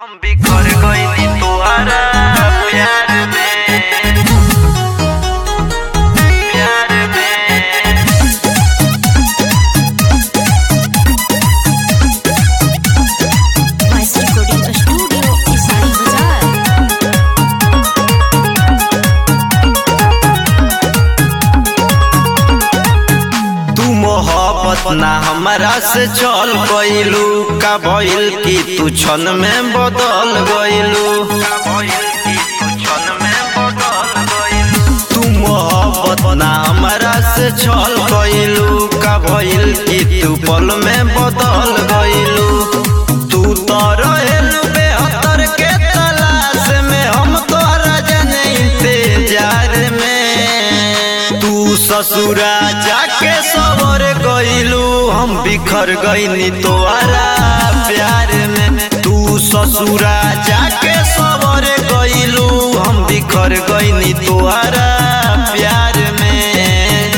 हम बिखर गइनी तोहरा प्यार में प्यार में Vice Recording Studio, Isari Bazaar. तू मोहब्बत ना हमरा से चल गइलू का भइल कि तू क्षण में बदल गइलू का भइल कि तू क्षण में बदल गइल तू मोहब्बत ना हमरा से चल गइलू का भइल कि तू पल में बदल गइलू तू तो रहेलू बेहतर के तलाश में हम तोरा जने इंतजार में तू ससुरा जाके सवर गइलू हम बिखर गइनी तोहरा प्यार में तू ससुरा जाके सवर गइलू हम बिखर गइनी तोहरा प्यार में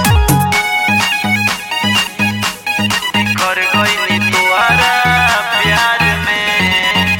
बिखर गइनी तोहरा प्यार में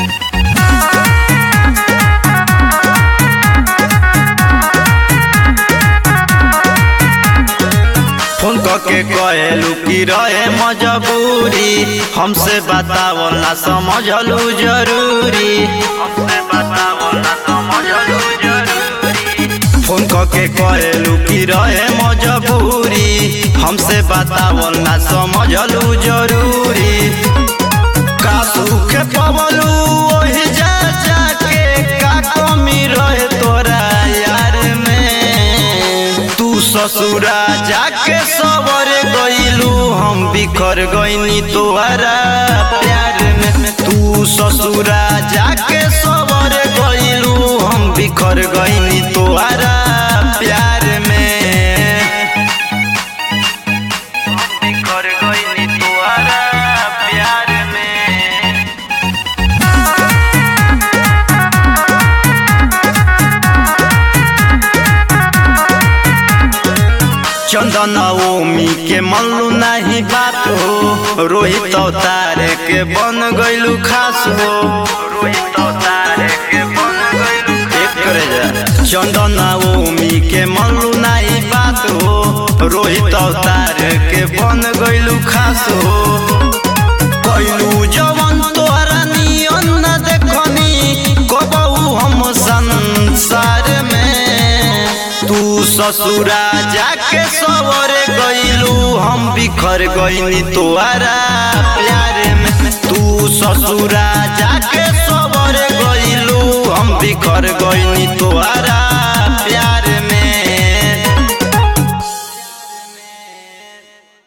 फोन करके कहलू कि रहे मजबूरी हमसे बतावो ना समझलू जरूरी हमसे बताओ ना समझलू जरूरी फोन करके कहलू कि रहे मजबूरी हमसे बतावो ना समझलू जरूरी का सुख पवलू ओही जा जाके का कमी रहे तोरा यार में तू ससुरा जाके सवर गइलू हम बिखर गइनी तोहरा प्यार में तू ससुरा जाके सवर गइलू हम बिखर गइनी तोहरा प्यार में बिखर गइनी तोहरा प्यार में चंदन ओमी के मनलू नहीं बात हो रोहित अवतार के बन गइलू खास हो रोहित तारे के बन गइलू एक करे जा चंदन ओमी के मनलू नहीं बात हो रोहित अवतार के बन गइलू खास हो गइलू जवन तोहरा नियन न देखनी कबहू हम संसार में तू ससुरा जाके सवरे गइलू हम बिखर गइनी तोहरा प्यार में तू ससुरा जाके सवरे गइलू हम बिखर गइनी तोहरा